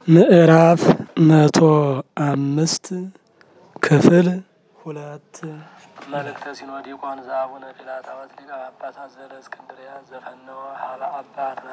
ምዕራፍ መቶ አምስት ክፍል ሁለት መልእክተ ሲኖዲቆን ዘአቡነ ጲላጣዎስ ሊቀ ጳጳሳት ዘእስክንድርያ ዘፈነወ ሀበ አባ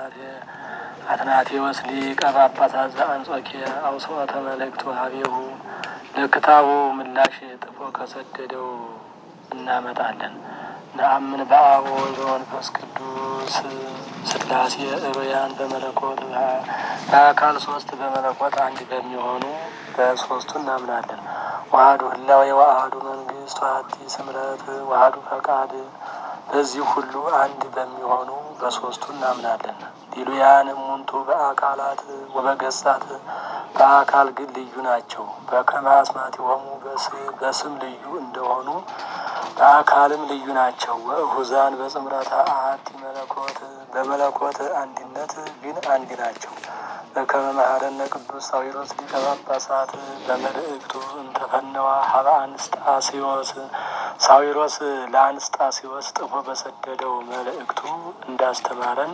አትናቴዎስ ሊቀ ጳጳሳት ዘአንጾኪያ አውስዖተ መልእክቱ ሀቤሁ ለክታቡ ምላሽ ጥፎ ከሰደደው እናመጣለን። ነአምን በአብ ወወልድ ወመንፈስ ቅዱስ ስላሴ እሩያን በመለኮት በአካል ሶስት በመለኮት አንድ በሚሆኑ በሶስቱ እናምናለን። ዋህዱ ህላዌ ዋህዱ መንግስት ዋህቲ ስምረት ዋህዱ ፈቃድ በዚህ ሁሉ አንድ በሚሆኑ በሶስቱ እናምናለን። ዲሉያን እሙንቱ በአካላት ወበገጻት በአካል ግን ልዩ ናቸው። በከመ አስማቲሆሙ በስም ልዩ እንደሆኑ በአካልም ልዩ ናቸው። ወእሁዛን በጽምረተ አሐቲ መለኮት በመለኮት አንድነት ግን አንድ ናቸው። በከመ መሐረነ ቅዱስ ሳዊሮስ ሊቀ ጳጳሳት በመልእክቱ እንተፈነዋ ሀበ አንስጣስዮስ ሳዊሮስ ለአንስጣስዮስ ጥፎ በሰደደው መልእክቱ እንዳስተማረን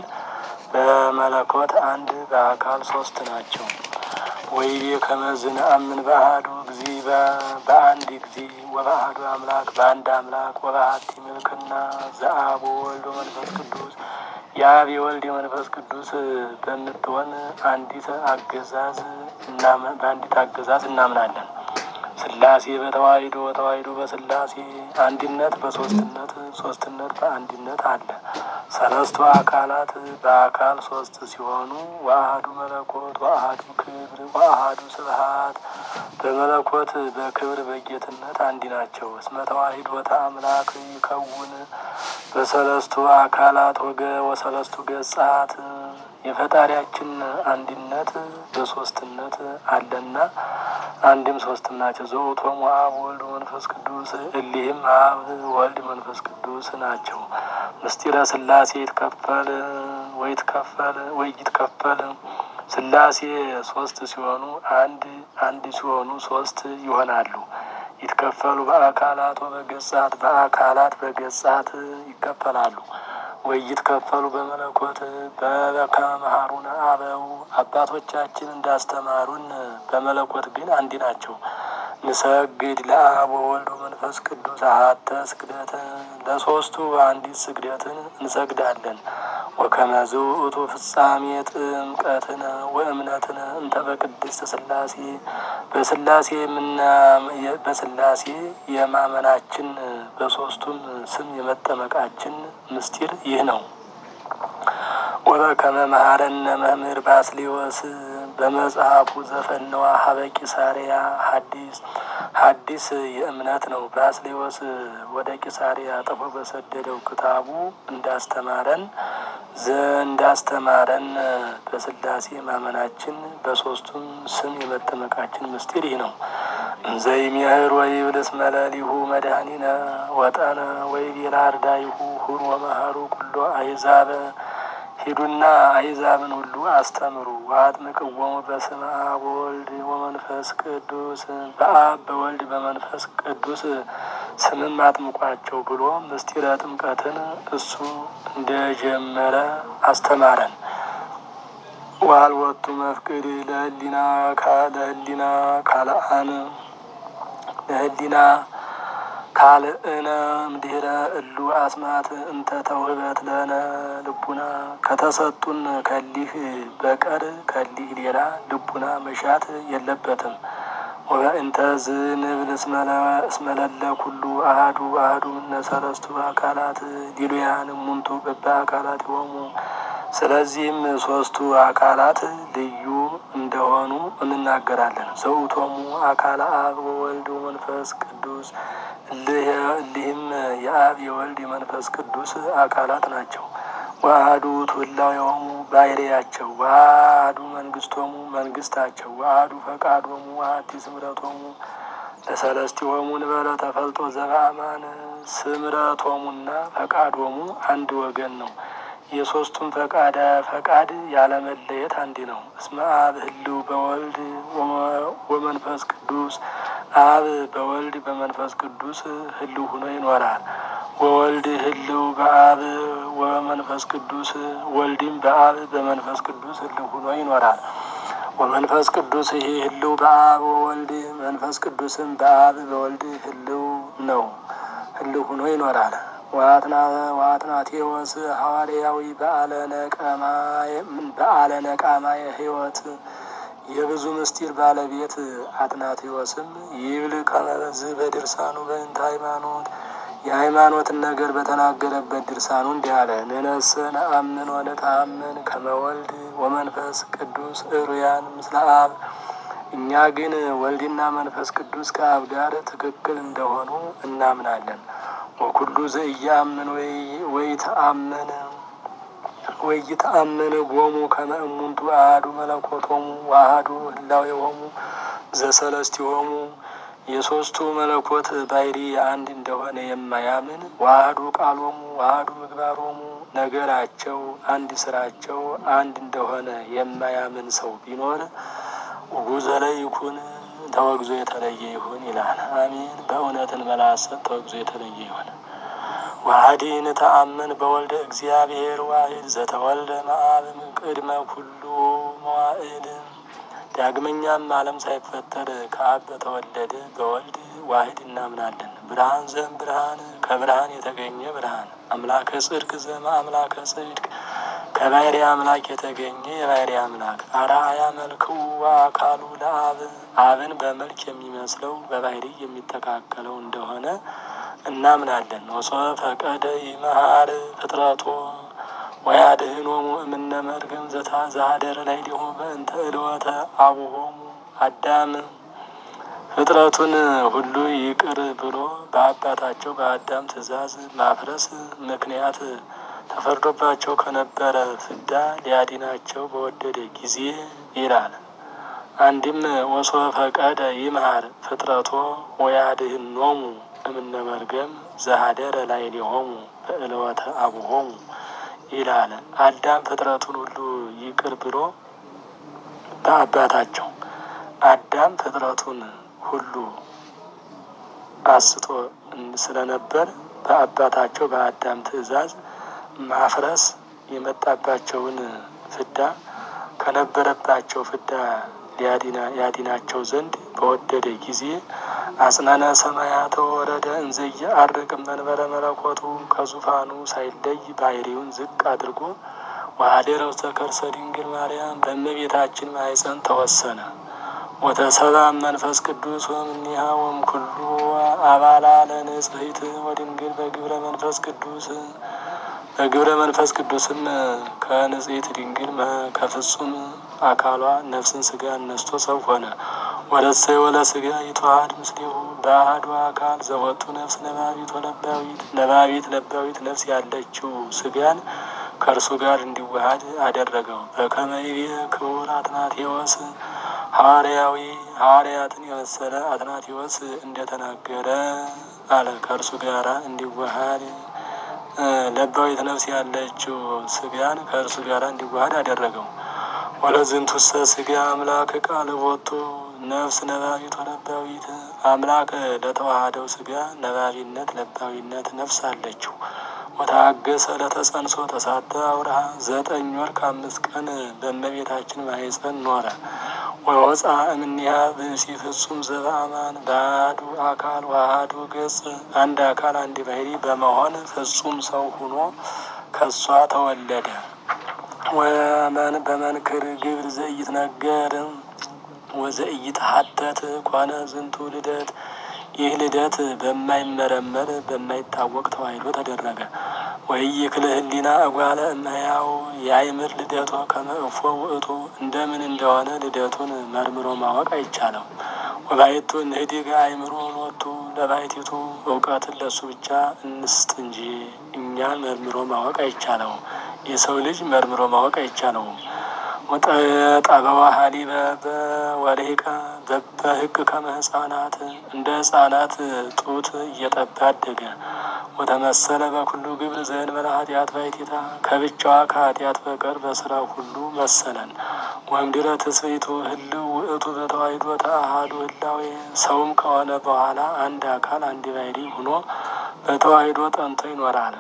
በመለኮት አንድ በአካል ሶስት ናቸው። ወይቤ ከመዝን አምን በአሐዱ ጊዜ በአንድ ጊዜ ወበአሐዱ አምላክ በአንድ አምላክ ወበአሐቲ ምልክና ዘአብ ወወልድ ወመንፈስ ቅዱስ የአብ የወልድ የመንፈስ ቅዱስ በምትሆን አንዲት አገዛዝ በአንዲት አገዛዝ እናምናለን። ስላሴ በተዋሂዶ ተዋሂዶ በስላሴ አንድነት በሶስትነት ሶስትነት በአንድነት አለ። ሰለስቱ አካላት በአካል ሶስት ሲሆኑ ወአሐዱ መለኮት ወአሐዱ ክብር ወአሐዱ ስብሐት በመለኮት በክብር በጌትነት አንድ ናቸው። እስመ ተዋሂዶ ተአምላክ ይከውን በሰለስቱ አካላት ወገ ወሰለስቱ ገጻት የፈጣሪያችን አንድነት በሶስትነት አለና አንድም ሶስትም ናቸው። ዘውእቶሙ አብ ወልድ መንፈስ ቅዱስ እሊህም አብ ወልድ መንፈስ ቅዱስ ናቸው። ምስጢረ ስላሴ ይትከፈል ወይ ትከፈል ወይ ይትከፈል ስላሴ ሶስት ሲሆኑ አንድ አንድ ሲሆኑ ሶስት ይሆናሉ። ይትከፈሉ በአካላት ወበገጻት በአካላት በገጻት ይከፈላሉ። ወይ ይትከፈሉ በመለኮት በበከመ መሐሩነ አበው አባቶቻችን እንዳስተማሩን በመለኮት ግን አንድ ናቸው። ንሰግድ ለአብ ወወልድ መንፈስ ቅዱስ አሐተ ስግደት ለሶስቱ አንዲት ስግደትን እንሰግዳለን። ወከመ ዝውእቱ ፍጻሜ ጥምቀትነ ወእምነትነ እንተ በቅድስት ስላሴ በስላሴ በስላሴ የማመናችን በሶስቱም ስም የመጠመቃችን ምስጢር ይህ ነው። ወበከመ መሐረነ መምህር ባስሌዎስ በመጽሐፉ ዘፈነዋ ሀበ ቂሳርያ ሐዲስ ሐዲስ የእምነት ነው። ባስሌዎስ ወደ ቂሳርያ ጥፎ በሰደደው ክታቡ እንዳስተማረን እንዳስተማረን በስላሴ ማመናችን በሶስቱም ስም የመጠመቃችን ምስጢር ይህ ነው። እንዘይሜህር ወይብልስ መለሊሁ መድኃኒነ ወጠነ ወይቤላ አርዳይሁ ሁር ወመሃሩ ኩሎ አይዛበ ሂዱና አይዛብን ሁሉ አስተምሩ ወአጥምቅዎሙ በስመ አብ ወወልድ ወመንፈስ ቅዱስ በአብ በወልድ በመንፈስ ቅዱስ ስምም አጥምቋቸው ብሎ ምስጢረ ጥምቀትን እሱ እንደጀመረ አስተማረን። ዋልወቱ መፍቅድ ለህሊና ለህሊና ካልአን ለህሊና ካልእነ እምድኅረ እሉ አስማት እንተ ተውህበት ለነ ልቡና ከተሰጡን ከሊህ በቀር ከሊህ ሌላ ልቡና መሻት የለበትም። ወበእንተ ዝንብል እስመለለ ኩሉ አሐዱ አሐዱ እምነ ሰለስቱ አካላት ዲሉያን እሙንቱ በበ አካላት ይሆሙ ስለዚህም ሶስቱ አካላት ልዩ እንደሆኑ እንናገራለን። ዘውእቶሙ አካለ አብ ወወልድ ወመንፈስ ቅዱስ እሊህም የአብ የወልድ የመንፈስ ቅዱስ አካላት ናቸው። ዋህዱ ትውላዮሙ ባህርያቸው፣ ዋህዱ መንግስቶሙ መንግስታቸው፣ ዋህዱ ፈቃዶሙ ዋህቲ ስምረቶሙ ለሰለስቲሆሙ ንበለ ተፈልጦ ዘበአማን ስምረቶሙና ፈቃዶሙ አንድ ወገን ነው። የሶስቱም ፈቃደ ፈቃድ ያለመለየት አንድ ነው። እስመ አብ ህልው በወልድ ወመንፈስ ቅዱስ አብ በወልድ በመንፈስ ቅዱስ ህልው ሆኖ ይኖራል። ወወልድ ህልው በአብ ወመንፈስ ቅዱስ ወልድም በአብ በመንፈስ ቅዱስ ህልው ሆኖ ይኖራል። ወመንፈስ ቅዱስ ይህ ህልው በአብ ወወልድ መንፈስ ቅዱስም በአብ በወልድ ህልው ነው፣ ህልው ሆኖ ይኖራል። ዋትናቴዎስ ሐዋርያዊ በዓለ ነቃማ የህይወት የብዙ ምስጢር ባለቤት አትናቴዎስም ይብል ከመበዝ በድርሳኑ በእንተ ሃይማኖት የሃይማኖትን ነገር በተናገረበት ድርሳኑ እንዲህ አለ። ንነሰ ነአምን ወነተአምን ከመወልድ ወመንፈስ ቅዱስ እሩያን ምስለ አብ። እኛ ግን ወልድና መንፈስ ቅዱስ ከአብ ጋር ትክክል እንደሆኑ እናምናለን። ወኩሉ ዘኢያምን ወይተአምን ወይተአምን ጎሙ ከመ እሙንቱ አሐዱ መለኮቶሙ ወአሐዱ ህላዌሆሙ ዘሰለስቲሆሙ የሶስቱ መለኮት ባሕሪ አንድ እንደሆነ የማያምን ዋህዱ ቃሎሙ ዋህዱ ምግባሮሙ ነገራቸው አንድ ስራቸው አንድ እንደሆነ የማያምን ሰው ቢኖር ጉዘለ ይኩን ተወግዞ የተለየ ይሁን ይላል። አሜን። በእውነትን መላሰት ተወግዞ የተለየ ይሁን። ዋህዲ ንተአምን በወልደ እግዚአብሔር ዋሂድ ዘተወልደ መአብ ቅድመ ኩሉ መዋዕል ዳግመኛም ዓለም ሳይፈጠር ከአብ በተወለደ በወልድ ዋሂድ እናምናለን። ብርሃን ዘም ብርሃን ከብርሃን የተገኘ ብርሃን አምላከ ጽድቅ ዘመ አምላከ ጽድቅ ከባህሪ አምላክ የተገኘ የባህሪ አምላክ አርአያ መልክው አካሉ ለአብ አብን በመልክ የሚመስለው በባህሪ የሚተካከለው እንደሆነ እናምናለን። ወሶ ፈቀደ ይመሃር ፍጥረቶ ወያድህኖሙ እምነ መርገም ዘታ ዛደረ ላይ ሊሆ በእንተ እልወተ አቡሆሙ አዳም ፍጥረቱን ሁሉ ይቅር ብሎ በአባታቸው በአዳም ትእዛዝ ማፍረስ ምክንያት ተፈርዶባቸው ከነበረ ፍዳ ሊያዲናቸው በወደደ ጊዜ ይላል። አንድም ወሶ ፈቀደ ይምሃር ፍጥረቶ ወያድህኖሙ እምነ መርገም ዘሀደረ ላይ ሊሆሙ በእልወተ አቡሆሙ ይላል። አዳም ፍጥረቱን ሁሉ ይቅር ብሎ በአባታቸው አዳም ፍጥረቱን ሁሉ አስቶ ስለነበር በአባታቸው በአዳም ትእዛዝ ማፍረስ የመጣባቸውን ፍዳ ከነበረባቸው ፍዳ ያዲናቸው ዘንድ በወደደ ጊዜ አጽናነ ሰማያተ ወረደ እንዘየ አርቅም መንበረ መለኮቱ ከዙፋኑ ሳይለይ ባህሪውን ዝቅ አድርጎ ወሀደረ ውስተ ከርሰ ድንግል ማርያም በእመቤታችን ማኅፀን ተወሰነ። ወተሰባ መንፈስ ቅዱስ ወእምኔሃ ወእምኩሉ አባላ ለንጽሕት ወድንግል በግብረ መንፈስ ቅዱስ በግብረ መንፈስ ቅዱስም ከንጽሕት ድንግል ከፍጹም አካሏ ነፍስን ስጋ ነስቶ ሰው ሆነ። ወለሰይ ወለ ስጋ ይተዋሃድ ምስሌሁ በአሐዱ አካል ዘወቱ ነፍስ ነባቢት ወለባዊት ነባቢት ለባዊት ነፍስ ያለችው ስጋን ከእርሱ ጋር እንዲዋሃድ አደረገው። በከመ ይቤ ክቡር አትናቴዎስ ሐዋርያዊ ሐዋርያትን የመሰለ አትናቴዎስ እንደተናገረ አለ። ከእርሱ ጋራ እንዲዋሃድ ለባዊት ነፍስ ያለችው ስጋን ከእርሱ ጋር እንዲዋሃድ አደረገው። ወለዝንቱሰ ስጋ አምላክ ቃል ቦቱ ነፍስ ነባቢት ወለባዊት አምላክ ለተዋሃደው ስጋ ነባቢነት ለባዊነት ነፍስ አለችው። ወታገሰ ለተጸንሶ ተሳተ አውርሃ ዘጠኝ ወር ከአምስት ቀን በእመቤታችን ማኅፀን ኖረ። ወወፃ እምኔሃ ብእሲ ፍጹም ዘበአማን በአሐዱ አካል ወአሐዱ ገጽ አንድ አካል አንድ ባህሪ በመሆን ፍጹም ሰው ሁኖ ከሷ ተወለደ። ወመን በመንክር ግብር ዘኢትነገር ወዘኢትሐተት ኮነ ዝንቱ ልደት ይህ ልደት በማይመረመር በማይታወቅ ተዋሂዶ ተደረገ። ወኢይክል ህሊና እጓለ እመሕያው የአይምር ልደቶ ከመ እፎ ውእቱ እንደምን እንደሆነ ልደቱን መርምሮ ማወቅ አይቻለው። ወባይቱ እንህዲግ አእምሮ ሎቱ ለባይቲቱ እውቀትን ለሱ ብቻ እንስጥ እንጂ እኛን መርምሮ ማወቅ አይቻለው። የሰው ልጅ መርምሮ ማወቅ አይቻለውም። ጠበዋ ሀሊበ በወርሂቀ በህግ ከመ ህፃናት እንደ ህፃናት ጡት እየጠባ አደገ። ወተመሰለ በኩሉ ግብር ዘእንበለ ኃጢአት ባሕቲታ ከብቻዋ ከኃጢአት በቀር በስራ ሁሉ መሰለን። ወእምድኅረ ትስብእቱ ህልው ውእቱ በተዋሂዶ ተአሐዱ ህላዌ ሰውም ከሆነ በኋላ አንድ አካል አንድ ባሕሪ ሆኖ በተዋሂዶ ጠንቶ ይኖራል።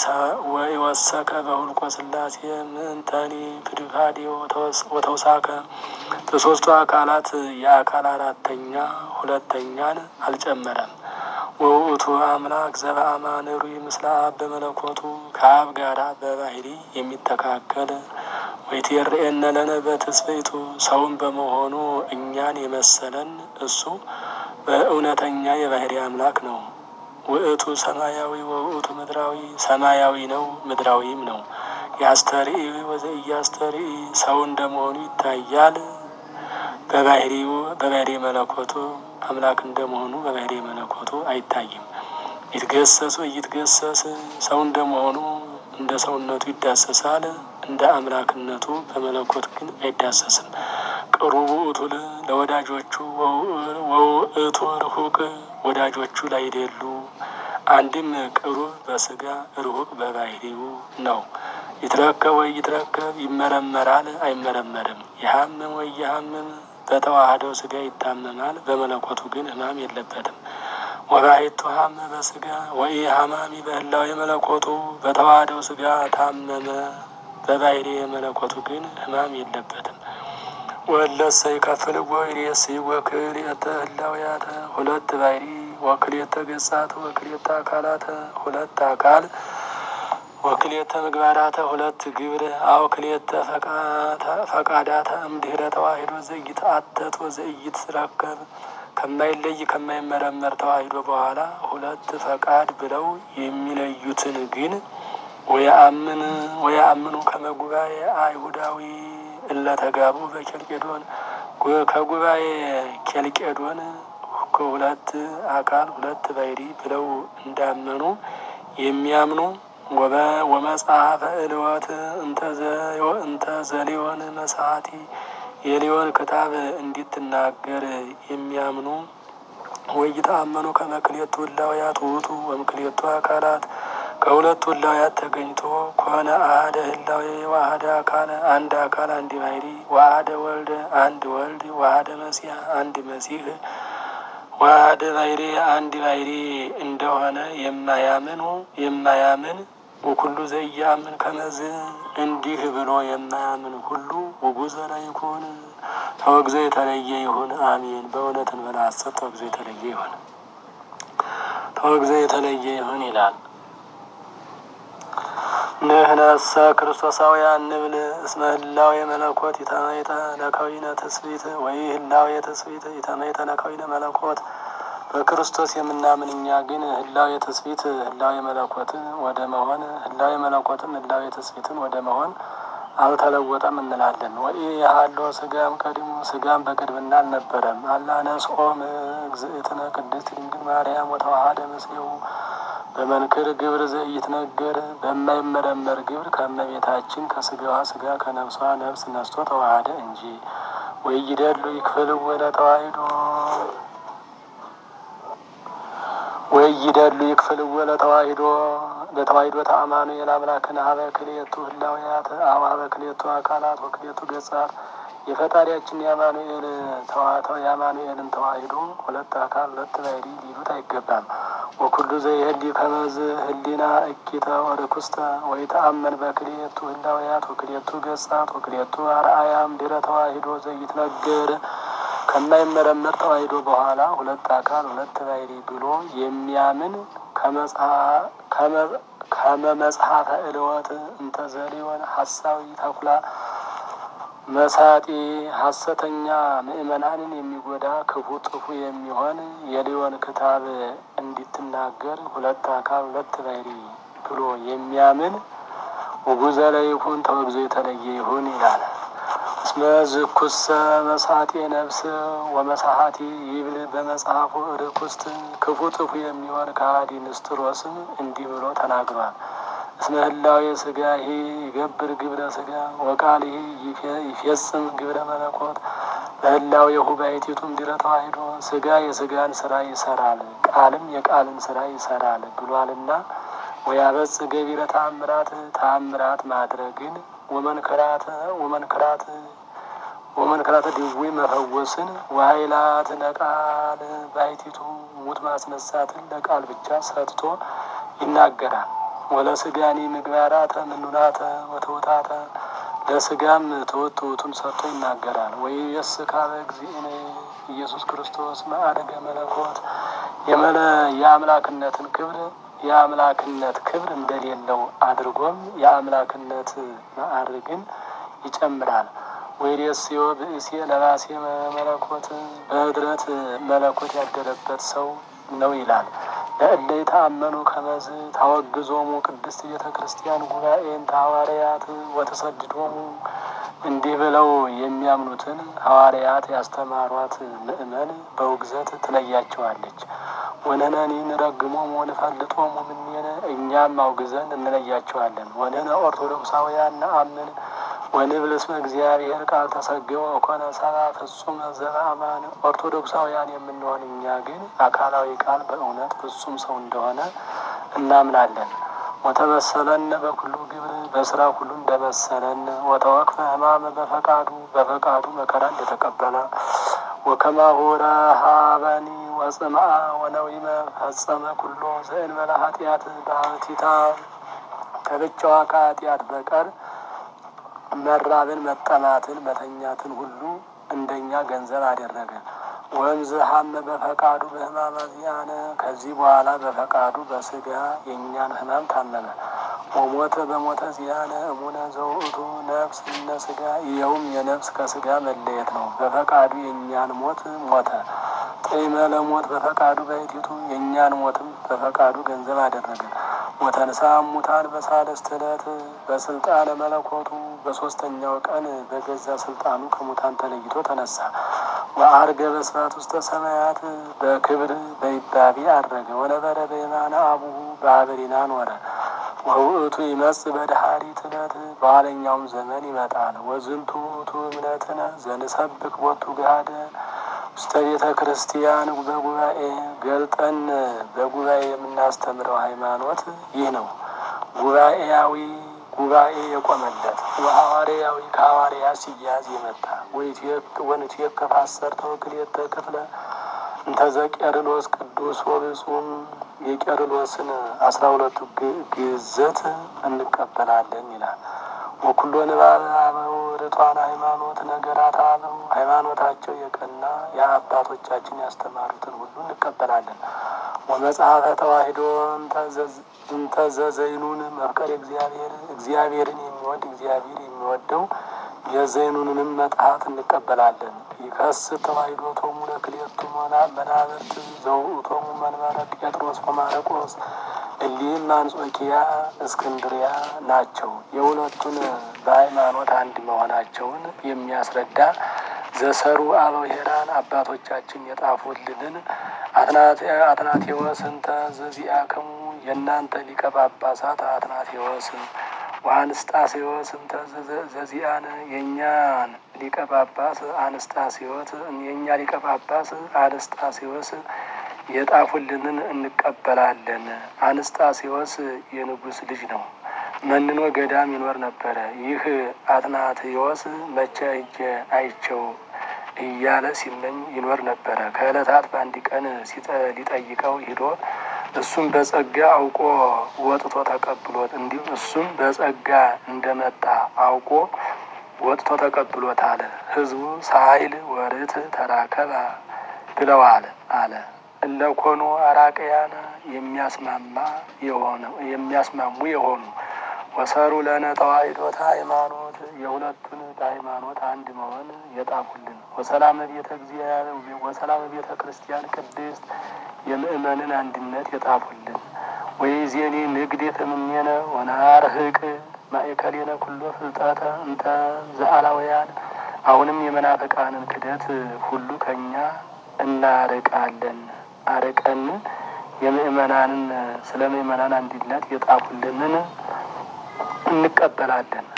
ወኢወሰከ በሁልቆ ስላሴ ምንተኒ ፍድፋዴ ወተውሳከ በሶስቱ አካላት የአካል አራተኛ ሁለተኛን አልጨመረም። ወውእቱ አምላክ ዘበአማን ሩይ ምስለ አብ በመለኮቱ ከአብ ጋራ በባህሪ የሚተካከል ወይትየርኤነ ለነ በትስብእቱ ሰውን በመሆኑ እኛን የመሰለን እሱ በእውነተኛ የባህሪ አምላክ ነው። ውእቱ ሰማያዊ ወውእቱ ምድራዊ ሰማያዊ ነው ምድራዊም ነው። ያስተርኢ ወዘኢያስተርኢ ሰው እንደመሆኑ ይታያል። በባህሪው በባህሪ መለኮቱ አምላክ እንደመሆኑ በባህሪ መለኮቱ አይታይም። ይትገሰስ ወይትገሰስ ሰው እንደመሆኑ እንደ ሰውነቱ ይዳሰሳል። እንደ አምላክነቱ በመለኮት ግን አይዳሰስም። ቅሩብ ውእቱ ለወዳጆቹ ወውእቱ ርሁቅ ወዳጆቹ ላይደሉ አንድም ቅሩብ በስጋ ርሁቅ በባህሪው ነው። ይትረከብ ወይ ይትረከብ ይመረመራል አይመረመርም። ይሀምም ወይ ይሀምም በተዋህደው ስጋ ይታመማል። በመለኮቱ ግን ሕማም የለበትም። ወባሕቱ ሀመ በስጋ ወይ ሀማሚ በህላዊ መለኮቱ በተዋህደው ስጋ ታመመ። በባህሪ መለኮቱ ግን ሕማም የለበትም። ወለሰ ይከፍል ወይሬስ ወክልኤተ ህላውያተ ሁለት ባህሪ ወክልኤተ ገጻተ ወክልኤተ አካላተ ሁለት አካል ወክልኤተ ምግባራተ ሁለት ግብር አው ክልኤተ ፈቃዳተ እምድህረ ተዋሂዶ ዘኢትአተት ወዘኢትረከብ ከማይለይ ከማይመረመር ተዋሂዶ በኋላ ሁለት ፈቃድ ብለው የሚለዩትን ግን ወየአምን ወየአምኑ ከመጉባኤ አይሁዳዊ እለተጋቡ በኬልቄዶን ከጉባኤ ኬልቄዶን ሁለት አካል ሁለት ባሕሪ ብለው እንዳመኑ የሚያምኑ ወመጽሐፈ እልወት እንተ ዘሊዮን መሳቲ የሊዮን ክታብ እንዲትናገር የሚያምኑ ወይተአመኑ ከመክሌቱ ህላውያት ውእቱ ወምክሌቱ አካላት ከሁለቱ ህላውያት ተገኝቶ ከሆነ አህደ ህላዌ ዋህደ አካል አንድ አካል አንድ ባሕሪ ዋህደ ወልደ አንድ ወልድ ዋህደ መሲህ አንድ መሲህ ዋህደ ባሕሪ አንድ ባሕሪ እንደሆነ የማያምኑ የማያምን ወኩሉ ዘኢያምን ከመዝ እንዲህ ብሎ የማያምን ሁሉ ውጉዘ ላይኩን ተወግዞ የተለየ ይሁን። አሜን። በእውነት እንበላ ሐሰት ተወግዞ የተለየ ይሁን። ተወግዞ የተለየ ይሁን ይላል። ንህነሰ ክርስቶሳውያን ንብል እስመ ህላዌ መለኮት ይተመይጠ ለከዊነ ትስብእት ወይ ህላዌ ትስብእት ይተመይጠ ለከዊነ መለኮት በክርስቶስ የምናምን እኛ ግን ህላዌ ትስብእት ህላዌ መለኮትን ወደ መሆን ህላዌ መለኮትም ህላዌ ትስብእትን ወደ መሆን አልተለወጠም እንላለን። ወይ ያህሎ ስጋም ቀዲሙ ስጋም በቅድምና አልነበረም። አላነስኦም እግዝእትነ ቅድስት ድንግል ማርያም ወተዋሃደ ምስሌው በመንክር ግብር ዘኢትነገር በማይመረመር ግብር ከእመቤታችን ከስጋዋ ስጋ ከነፍሷ ነፍስ ነስቶ ተዋሃደ እንጂ። ወይደሉ ይክፍል ወደ ተዋሂዶ ወይደሉ ይክፍል ወለ ተዋሂዶ ለተዋሂዶ ተአማኑ የላምላክን ሀበ ክልኤቱ ህላውያት አው ሀበ ክልኤቱ አካላት ወክልኤቱ ገጻት የፈጣሪያችን የአማኑኤል ተዋተው የአማኑኤልን ተዋሂዶ ሁለት አካል ሁለት ባሕሪ ሊሉት አይገባም። ወኩሉ ዘይህሊ ከመዝ ህሊና እኪተ ወርኩስተ ወይ ተአመን በክልኤቱ ህላውያት ወክልኤቱ ገጻት ወክልኤቱ አርአያም ድረ ተዋሂዶ ዘይትነገር ከማይመረመር ተዋሂዶ በኋላ ሁለት አካል ሁለት ባሕሪ ብሎ የሚያምን ከመ መጽሐፈ እልወት እንተ ዘሊዮን ሐሳዊ ተኩላ መሳጢ ሐሰተኛ ምእመናንን የሚጎዳ ክፉ ጥፉ የሚሆን የሊዮን ክታብ እንዲትናገር ሁለት አካል ሁለት ባሕሪ ብሎ የሚያምን ውጉዘ ለይኩን ተወግዞ የተለየ ይሁን ይላል። እስመ ዝኩሰ መሳጤ ነፍስ ወመሳሀቲ ይብል በመጽሐፉ ርኩስት ክፉ ጥፉ የሚሆን ከሃዲ ንስጥሮስም እንዲህ ብሎ ተናግሯል። እስመ ህላዌ ስጋ ይሄ ይገብር ግብረ ስጋ ወቃል ይሄ ይፌጽም ግብረ መለኮት በህላዌሁ ባሕቲቱም ድረ ተዋሂዶ ስጋ የስጋን ስራ ይሰራል፣ ቃልም የቃልን ስራ ይሰራል ብሏልና ወያበጽ ገቢረ ተአምራት ተአምራት ማድረግን ወመንክራት ወመንክራት ወመንክራተ ድዊ መፈወስን ወኃይላት ለቃል ባሕቲቱ ሙት ማስነሳትን ለቃል ብቻ ሰጥቶ ይናገራል። ወለስጋኒ ምግባራተ ምኑናተ ወትውታተ ለስጋም ትውት ትውቱን ሰጥቶ ይናገራል። ወይ የስ ካበ እግዚእነ ኢየሱስ ክርስቶስ ማዕረገ መለኮት የመለ የአምላክነትን ክብር የአምላክነት ክብር እንደሌለው አድርጎም የአምላክነት ማዕርግን ይጨምራል። ወይሬስዮ ብእሴ ለባሴ መለኮት በህድረት መለኮት ያደረበት ሰው ነው ይላል። ለእለ የተአመኑ ከመዝ ታወግዞሙ ቅድስት ቤተ ክርስቲያን ጉባኤን ሐዋርያት ወተሰድዶሙ እንዲህ ብለው የሚያምኑትን ሐዋርያት ያስተማሯት ምእመን በውግዘት ትለያቸዋለች። ወነነኒ ንረግሞሙ ወንፈልጦሙ ምኔነ እኛም አውግዘን እንለያቸዋለን። ወንህነ ኦርቶዶክሳውያን ነአምን ወንብል እስመ እግዚአብሔር ቃል ተሰገወ ኮነ ሰብአ ፍጹም ዘበአማን ኦርቶዶክሳውያን የምንሆን እኛ ግን አካላዊ ቃል በእውነት ፍጹም ሰው እንደሆነ እናምናለን። ወተመሰለን በኩሉ ግብር በስራ ሁሉ እንደመሰለን ወተወክፈ ሕማመ በፈቃዱ በፈቃዱ መከራ እንደተቀበለ ወከማሁ ረሃበኒ ወጽምአ ወነዊመ ፈጸመ ኩሎ ዘእንበለ ኃጢአት በሀቲታ ከብቻዋ ከኃጢአት በቀር መራብን፣ መጠማትን፣ መተኛትን ሁሉ እንደኛ ገንዘብ አደረገ። ወንዝ ሀመ በፈቃዱ በሕማመ ዚአነ ከዚህ በኋላ በፈቃዱ በስጋ የእኛን ሕማም ታመመ። ወሞተ በሞተ ዚአነ እሙነ ዘውእቱ ነፍስ እነ ስጋ ይኸውም የነፍስ ከስጋ መለየት ነው። በፈቃዱ የእኛን ሞት ሞተ። ጤመ ለሞት በፈቃዱ ባሕቲቱ የእኛን ሞትም በፈቃዱ ገንዘብ አደረገ። ወተንሳ ሙታን በሳልስት ዕለት በስልጣነ መለኮቱ በሶስተኛው ቀን በገዛ ስልጣኑ ከሙታን ተለይቶ ተነሳ። ወአርገ በስብሐት ውስተ ሰማያት በክብር በይባቤ አድረገ። ወነበረ በየማነ አቡሁ በአበሪና ኖረ። ወውእቱ ይመጽእ በድኃሪት ዕለት በኋለኛውም ዘመን ይመጣል። ወዝንቱ ውእቱ እምነትነ ዘንሰብክ ቦቱ ገሃደ ውስተ ቤተ ክርስቲያን በጉባኤ ገልጠን በጉባኤ የምናስተምረው ሃይማኖት ይህ ነው። ጉባኤያዊ ጉባኤ የቆመለት ወሐዋርያዊ ከሐዋርያ ሲያዝ የመጣ ወንትየከፍ አሰርተ ወክልኤተ ክፍለ እንተዘ ቄርሎስ ቅዱስ ወብጹም የቄርሎስን አስራ ሁለቱ ግዘት እንቀበላለን ይላል። ወኩሎ ንባብ አበው ርቷን ሃይማኖት ነገራት አበው ሃይማኖታቸው የቀና የአባቶቻችን ያስተማሩትን ሁሉ እንቀበላለን። ወመጽሐፈ ተዋሂዶ እንተዘዘይኑን መፍቀር እግዚአብሔር እግዚአብሔርን የሚወድ እግዚአብሔር የሚወደው የዘይኑንንም መጽሐፍ እንቀበላለን። ይከስ ተዋሂዶ ቶሙ ለክልኤቱ መናብርት ዘውእቶሙ መንበረ ጴጥሮስ ወማርቆስ እሊህም አንጾኪያ እስክንድሪያ ናቸው። የሁለቱን በሃይማኖት አንድ መሆናቸውን የሚያስረዳ ዘሰሩ አበው ሄራን አባቶቻችን የጣፉልንን አትናቴዎስ እንተ ዘዚአክሙ የእናንተ ሊቀ ጳጳሳት አትናቴዎስ ወአንስጣሴዎስ እንተ ዘዚአነ የእኛን ሊቀ ጳጳስ አንስጣሴዎስ የእኛ ሊቀ ጳጳስ አንስጣሴዎስ የጣፉልንን እንቀበላለን። አንስጣሴዎስ የንጉሥ ልጅ ነው። መንኖ ገዳም ይኖር ነበረ። ይህ አትናቴዎስ መቼ እጀ አይቸው እያለ ሲመኝ ይኖር ነበረ። ከዕለታት በአንድ ቀን ሊጠይቀው ሂዶ እሱም በጸጋ አውቆ ወጥቶ ተቀብሎት እንዲሁ እሱም በጸጋ እንደመጣ አውቆ ወጥቶ ተቀብሎታል። ሕዝቡ ሳይል ወርት ተራከባ ብለዋል አለ እለኮኑ አራቅያነ የሚያስማማ የሆነ የሚያስማሙ የሆኑ ወሰሩ ለነ ተዋሕዶተ ሃይማኖት የሁለቱን በሃይማኖት አንድ መሆን የጣፉልን ወሰላመ ቤተ እግዚአብሔር ወሰላመ ቤተ ክርስቲያን ቅድስት የምእመንን አንድነት የጣፉልን ወይዜኒ ንግድ የተምኔነ ወናርህቅ ማእከሌነ ኩሎ ፍልጠተ እንተ ዘአላውያን አሁንም የመናፍቃንን ክደት ሁሉ ከኛ እናርቃለን አርቀን የምእመናንን ስለ ምእመናን አንድነት የጣፉልንን እንቀበላለን።